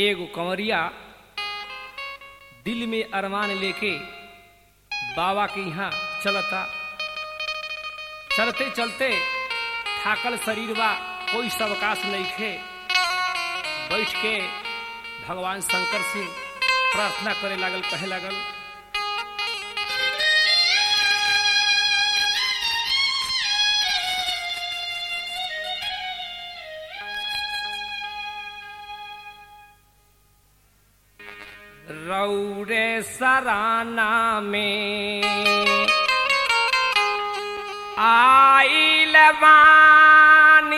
एगो कंवरिया दिल में अरमान लेके बाबा के यहाँ चलता चलते चलते थाकल शरीर बा कोई सवकाश नहीं खे बैठ के भगवान शंकर से प्रार्थना करे लागल कहे लागल रौरे सराना में आइल बानी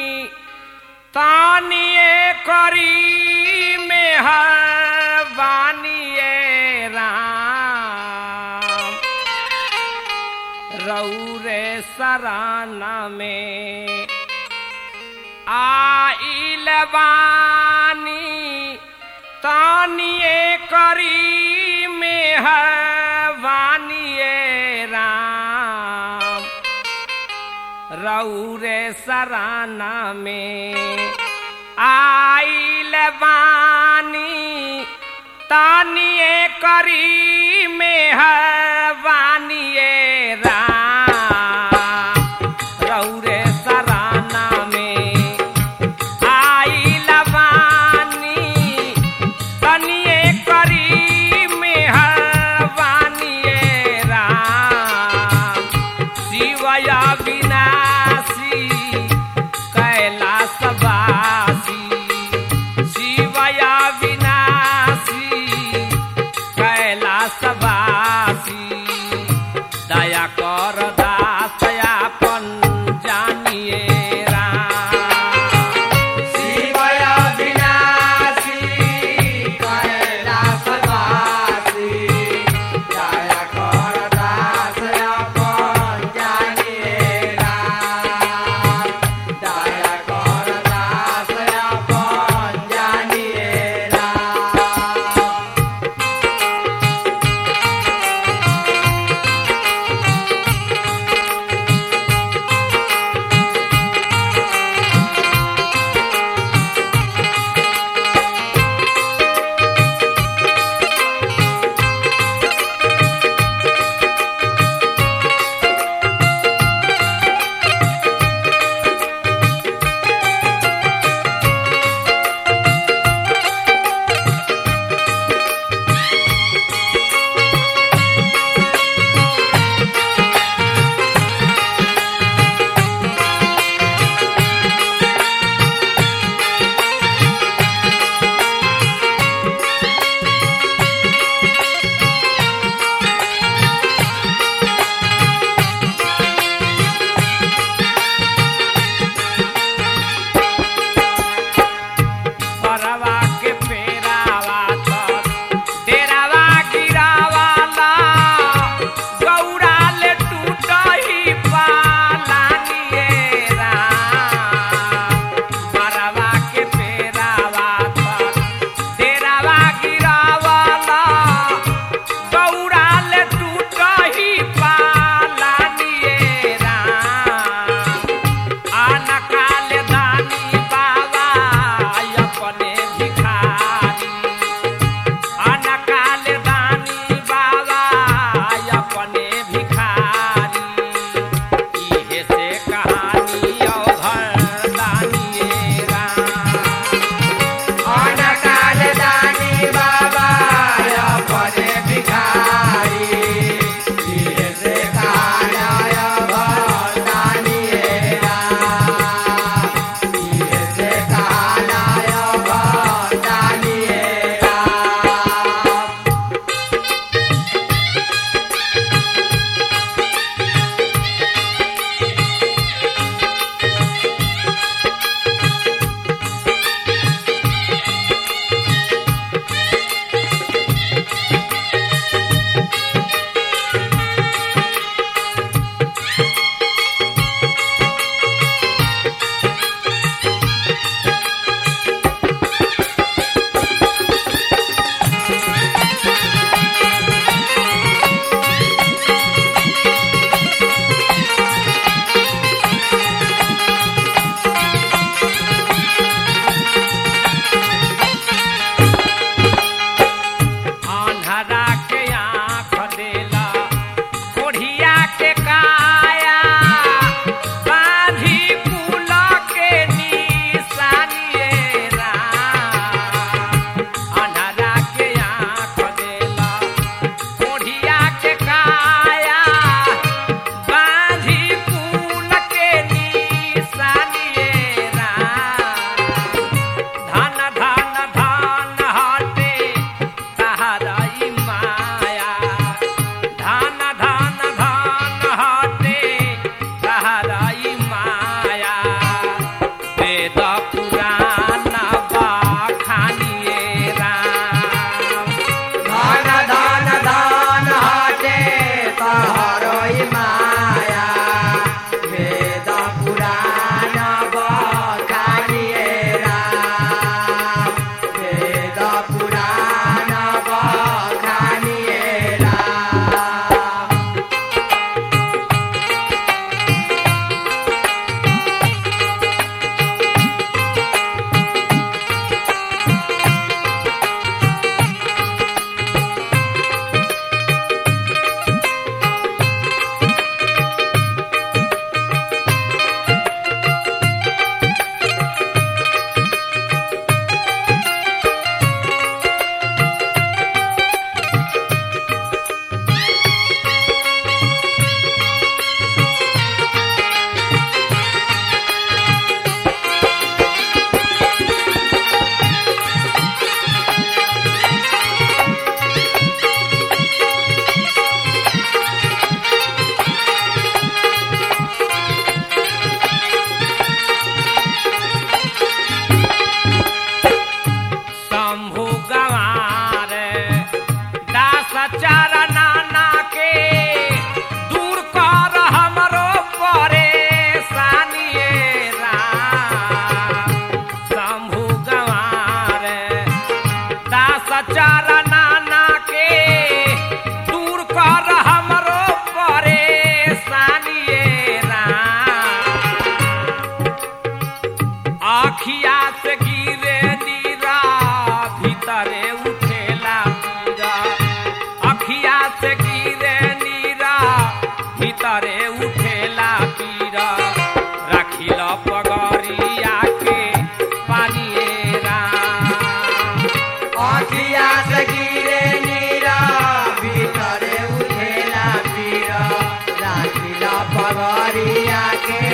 तानिए करी में बानिए राम रौरे सराना में आइल बानी तानिए करी में वानिए राम रौरे सराना में आइल बानी तानिए करी में वानिए राम रौरे सराना में आइल बानी तनिए करी मेहरबानिए राम शिवया विनाशी कैलासवासी शिवया विनाशी कैलासवासी दया कर दासयापन जानिए राम शिवया विनाशी कैलासवासी दया कर दासयापन जानिए राम दया कर दासयापन जानिए राम भीतरे उठेला पीर राखिल पगरिया के पानिए राम अखिया से गिरे नीरा भीतरे उठेला पीरा राखिला पगरिया के